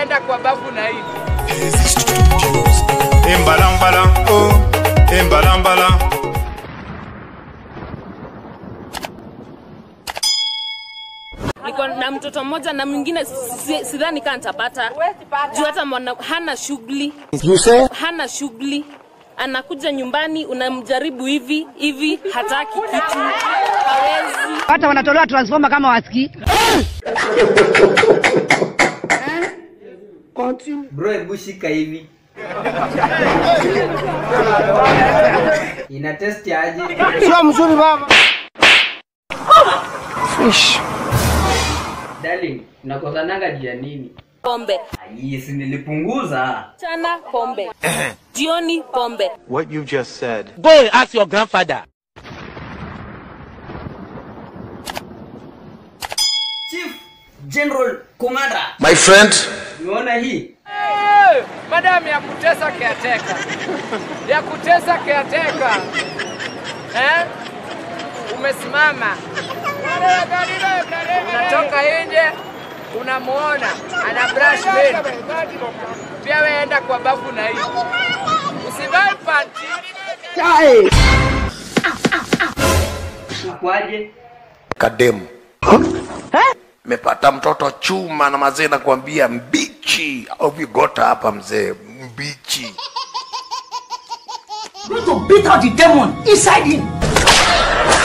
enda kwa bafu na hivi. Embalambala, oh, embalambala. niko na mtoto mmoja na mwingine si- sidhani kaa nitapata juu hata mwana, hana shughuli hana shughuli anakuja nyumbani unamjaribu hivi hivi hataki kitu hawezi hata wanatolewa transformer kama wasikii Bro, hebu shika hivi. Ina test aje? sio mzuri baba Darling, unakosananga juu ya nini? pombe Yes, nilipunguza. chana pombe jioni pombe What you just said. Go and ask your grandfather. Chief General Kumanda, My friend, umeona hii? Hey, madam ya kutesa caretaker. Ya kutesa caretaker. Eh? Umesimama. Unatoka nje unamuona ana brush meno. Pia wewe enda kwa bafu na hii. Usivae panty. Ukwaje? kademu mepata mtoto chuma na mazee nakwambia mbichi au vigota hapa mzee mbichi to beat out the demon inside him